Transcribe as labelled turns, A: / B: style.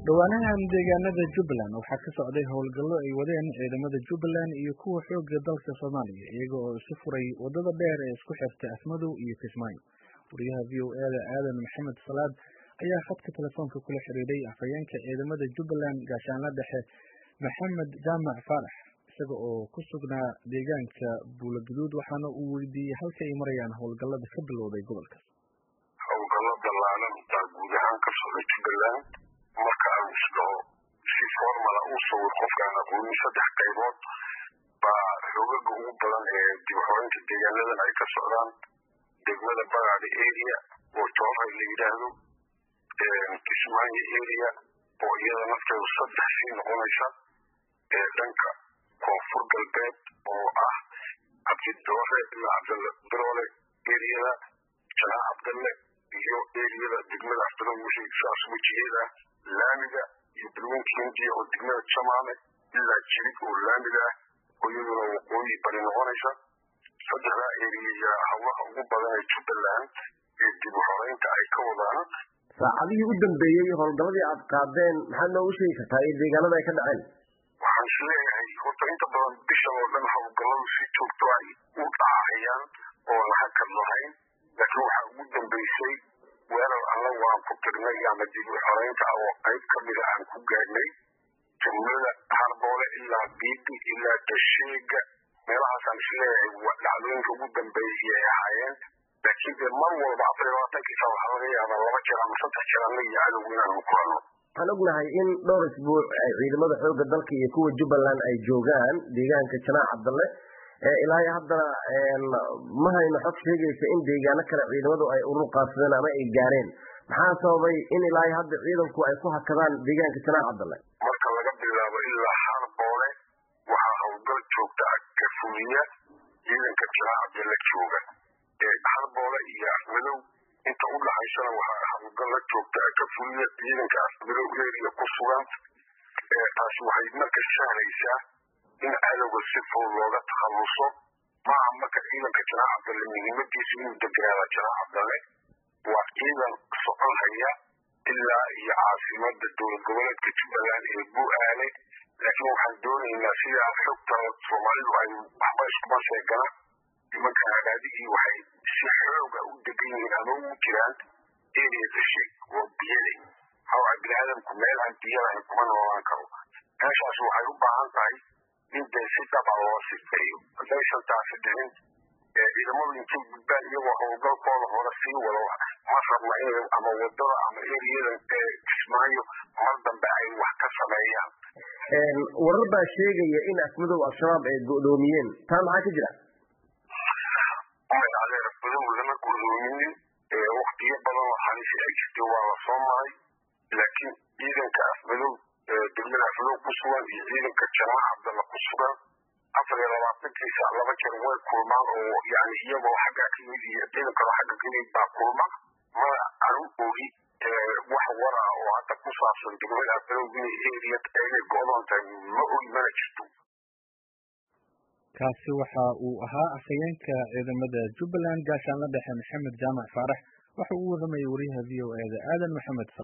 A: dhowaanahan deegaanada jubbaland waxaa ka socday howlgallo ay wadeen ciidamada jubbaland iyo kuwa xoogga dalka soomaaliya iyaga oo isu furay waddada dheer ee isku xirta afmadow iyo kismaayo wariyaha v o e da aadan maxamed salaad ayaa khadka telefoonka kula xiriiray afhayeenka ciidamada jubbaland gaashaanla dhexe maxamed jaamac faarax isaga oo ku sugnaa deegaanka buulaguduud waxaana uu weydiiyey halka ay marayaan howlgallada ka bilowday gobolka
B: howlgallo dallaalan baa guud ahaan ka socda jubbaland marka aan isdhaho si formala uu sawir qofkaan aqoonin saddex qaybood baa xoogaga ugu badan ee dib xoreynta deegaanadan ay ka socdaan degmada bagaada area oo jooray la yidhaahdo kismaayo area oo iyada nafteedu saddex sii noqonaysa ee dhanka koonfur galbeed oo ah cabdidoore ilaa cabdalle biroole eriyada janaa cabdalle iyo eriyada degmada afdalo wixii saas wejigeeda laamiga iyo balwinka hindiya oo degmada jamaale ilaa jirig oo laamiga ah oo iyaduna waqooyi bari noqonaysa saddexdaa eriya hawlaha ugu badan ee jubbaland ee dib u xoreynta ay ka wadaan
C: saacadihii u dambeeyey howlgalladii aad qaadeen maxaad noogu sheegi kartaa iyo deegaanada ay ka dhaceen
B: waxaan is leeyahay horta inta badan bishan oo dhan howlgalladu si joogto ay u dhacayaan oo lahakad lahayn laakiin waxaa ugu dambeysay weerar annagu aan ku tirnay ama dib u xoreynta oo qayb ka mida aan ku gaadhnay jumlada harboole ilaa biibi ilaa dasheega meelahaasaan is leeyahay dhacdooyinka ugu dambeeyay ay ahaayeen laakiin dee mar walba afar iyo labaatankii saa waxaa laga yaabaa laba jeer ama saddex jeer annaga iyo cadowga inaanu ku hadno
C: waxaan ognahay in dhowr isbuuc ay ciidamada xoogga dalka iyo kuwa jubbaland ay joogaan deegaanka janaac cabdalle ilaa haddana ma hayno xog sheegaysa in deegaano kale ciidamadu ay urur qaadsadeen ama ay gaareen maxaa sababay in ilaa hadda ciidanku ay ku hakadaan deegaanka janaac cabdalle
B: marka laga bilaabo ilaa harboole waxaa howlgal joogta ah ka fuliya ciidanka janaac cabdalle jooga harboole iyo afmadow inta u dhaxaysana waxaa howlgal la joogta ah ka fuliya ciidanka afmadow eriya ku sugan taasi waxay marka sahlaysaa in cadowga si fudud looga takhalluso maaha marka ciidanka janaac cabdalle muhiimadiisu inuu deganaada janaac cabdalle waa ciidan socon haya ilaa iyo caasimada dowlad goboleedka jubbaland ee bu-aale laakiin waxaan doonaynaa sidaa xogta soomaalidu ay waxba iskuma sheegana nimanka hagaadigii waxay si xooga u degan yihiin ama ugu jiraan area dasheeg oo biyale hawaa bini-aadamku meel aan biyo lahayn kuma noolaan karo meeshaas waxay u baahan tahay in dee si dhaba loo sifeeyo haddaysan taasi dhicin ciidamadu intay gudbaan iyagoo howlgalkooda hore sii wado ma rabna in ama wadada ama eriyadan ee kismaayo mar dambe ay wax ka sameeyaan
C: warar baa sheegaya in afmadow al-shabaab ay go'doomiyeen taa maxaa ka jira
B: may adeer afmadow lama go'doominin waktiyo badan oo halisi ay jirtay waa la soo maray laakiin ciidanka afmadow degmada afmadow ku sugan iyo ciidanka janaac cabdalla ku sugan afar iyo labaatankiisa laba jeer way kulmaan oo yani iyagoo xaggaa ka yimid iyo ciidan kaloo xagga ka yimid baa kulma mana anu ogi wax wara oo hadda ku saabsan degmada afmadow inay eriya inay go'doon tahay ma ogi mana jirto
A: kaasi waxa uu ahaa afhayeenka ciidamada jubbaland gaashaanla dhexe maxamed jaamac faarax waxa uu waramayay wariyaha v o e da aadan maxamed